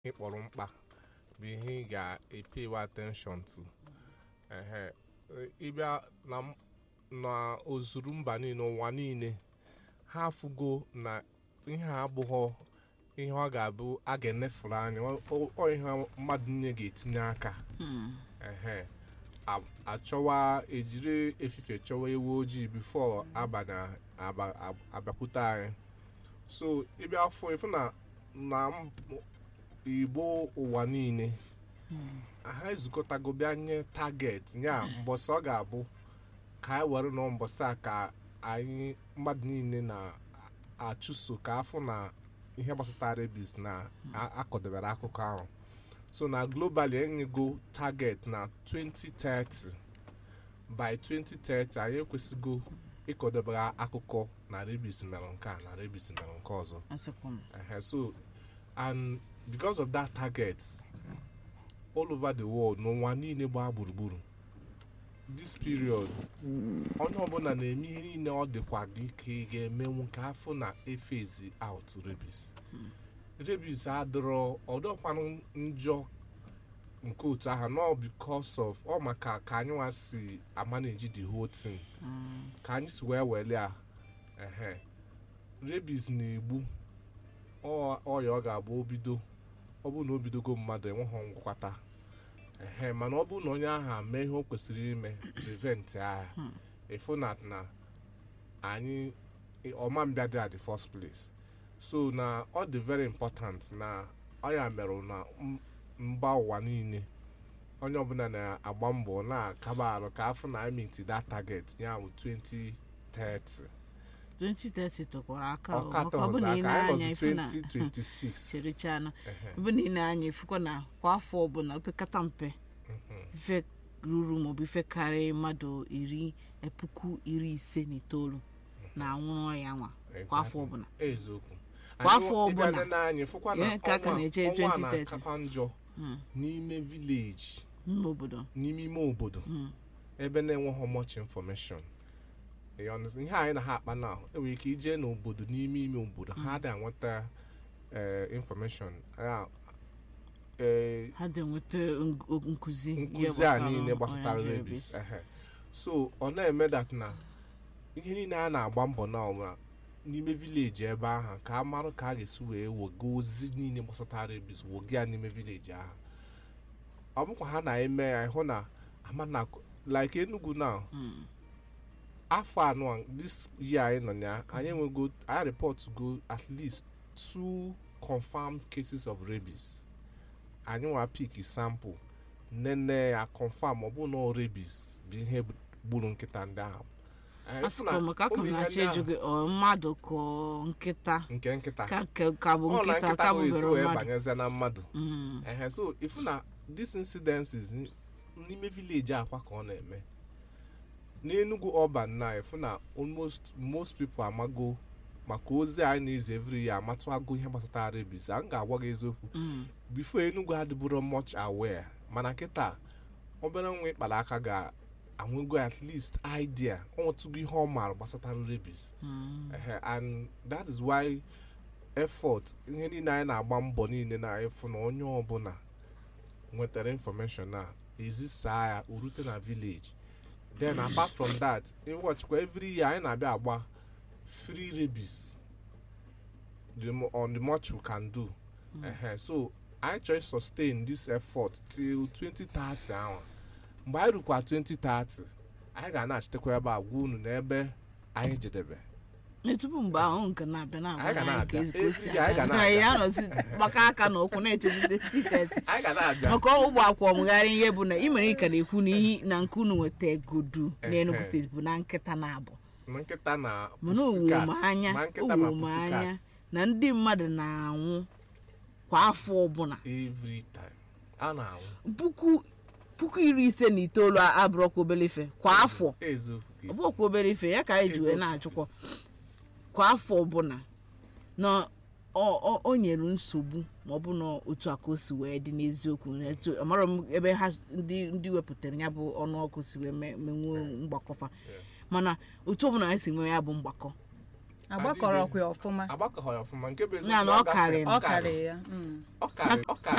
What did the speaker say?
ịkpọrọ mkpa bụ ihe ị ga-epewe attention to ehe ịbịa na m- na ozuru mba niile ụwa niile ha afụgo na ihe a abụghọ ihe ọ ga-abụ a ga-enefuru anya ọ- ọ ọ ihe mmadụ niile ga-etinye aka ehe a- achọwa ejiri efife chọwa ewu ojii bifo abalị aba- ab- abịakwute anyị so ịbịa afọ ịfụ na na m- igbo ụwa niile ha ezukọtago bịa nye target nya mbọsị ọ ga-abụ ka anyị were nọ mbọsị a ka anyị mmadụ niile na-achụso ka afọ na ihe gbasatara rabies na a- akọdebere akụkọ ahụ so na globally enyego target na 2030 by 2030 anyị ekwesịgo ịkọdebere akụkọ na rabies mere nke a na rabies mere nke ọzọ asịkwa m Uh, so, and because of that target, all over the world, n'ụwa niile gbaa gburugburu, this period, onye ọbụla na-eme ihe niile ọ dịkwa gị ka ị ga-emenwu ka afọ na efezi out rabies. rabies adịrọ ọdọkwanụ njọ nke otu aha nọ because of ọ maka ka anyị nwa si amanage the whole thing ka anyị si wee wele a ehe rabies na-egbu ọ- ọya ọ ga-abụ obido ọ bụrụ na o bidogo mmadụ enweghị ngwọta ehe mana ọ bụrụ na onye ahụ mee ihe o kwesịrị ime prevent agha ịfụ na na anyị ọma mbịa dị at the first place so na ọ dị very important na ọ ya merụ na m- mba ụwa niile onye ọbụla na-agba mbọ na-akaba arụ ka afọ na meet that target ya bụ 2030 2030 tọkwara aka o, ọka maka ọ bụ tọzọ na ị aka na-anya anyị ifu na nọzi 2026 chịrịchana Ehe. ọ bụ na ị na-anya ifukwa na kwa afọ ọbụla opekata mpe ife ruru maọbụ ife karịrị mmadụ iri eh, puku iri ise na itoolu na-anwụrụ ọya nwa kwa afọ Exactly. ọbụla eziokwu Kwa Anyị afọ nwe- ịbịa ọbụla, n'anya fụkwa na ihe ka a ka ọnwa- na-eche ọnwa 2030. na-akakwa njọ n'ime vileji n'ime obodo n'ime ime obodo ebe na-enweghị much information You understand? ihe anyị na ha akpa na enwere ike ije n'obodo n'ime ime obodo ha dị anweta eh, information Ya, eh, ha dị enweta ng- nkụzi ihe nkụzi a gbasara niile ọrịa gbasatara nje rabies ehe. so ọ na-eme that na ihe niile a na-agba mbọ na ọbụla n'ime vileji ebe ahụ ka a marụ ka a ga-esi wee woga ozi niile gbasatara rabies woga ya n'ime vileji ahụ ọ bụkwa ha na-eme ya ịhụ na ama na like Enugu na afọ anọ this year anyị nọ ya anyị enwego anyị report go at least two confirmed cases of rabies anyị nwa pik sample nene ya confirm ọ bụ na ọ rabies bụ ihe gburu nkịta ndị ahụ Anyị fụ na asụkọ maka aka ụmụ m ihe na-achọ ndị ịjụ ahụ gị ọ mmadụ ka ọ nkịta nke nkịta ka ka- ka bụ ọ na nkịta nkịta ka bụ esi bụbere wee mmadụ banyezie na mmadụ Mm. ehe so ifu na this incidences n- n'ime vileji akwa ka ọ na-eme n'enugu ọban na ifu na almost most people amago maka ozi anyị na-ezi every year amatụago ihe gbasatara rabies a m ga-agwa gị eziokwu Mm. before enugu adịburo much aware mana kịta obere nwa ịkpara aka ga-anwego at least idea ọ nwetụgo ihe ọ maara gbasatara rabies Mm. Ehe, and that is why effort ihe niile anyị na-agba mbọ niile na-efu na onye ọbụla nwetara information a ezisaa ya urute na village then apart from that ịwọchikwa every year anyị na-abịa agba free rabies the mo- on the much we can do Ehe, so anyị chọrọ sustain this effort till 2030 ahụ mgbe anyị rukwa 2030 anyị ga na-achitekwa ebe a gwa unu n'ebe anyị jedebe Ee, tupu mgbe ahụ nke na-abịa na-agwa Anyị ga anyị ka na-abịa. ezi- ka o si Every day anyị ga aga. na-abịa. ya nọzi gbaka aka na ụkwụ na-echezite siteti anyị ga na-abịa maka ụgbọ akwa ọmụgharị ihe bụ na ị mere ị ka na-ekwu na ihe na nke unu nweta egodu n'Enugu Ehe. steeti bụ na nkịta na-abụ ma nkịta na mana pussycat, owuwe m anya ma nkịta ma owuwe m anya pussycat na ndị mmadụ na-anwụ kwa afọ ọbụla every time a na-anwụ puku puku iri ise na itoolu abụrọkwa obere ife kwa afọ eziokwu gị. ọ bụkwa obere ife ya ka anyị ji wee Eziokwu. na-achụkwa kwa afọ ọbụla na ọ- ọ- o nyere nsogbu ma ọ bụ na otu a ka o si wee dị n'eziokwu etu amara m ebe ha s- ndị ndị wepụtara ya bụ ọnụọgụ si wee me- menwuo mgbakọfa mana otu ọbụla anyị si nwee ya bụ mgbakọ agbakọrọkwa ya ọfụma agbakọghị ọfụma nke bụ Ya na eziokwu ọ karịrị. ọ karịrị ya mm. ọ karịrị ọ karịrị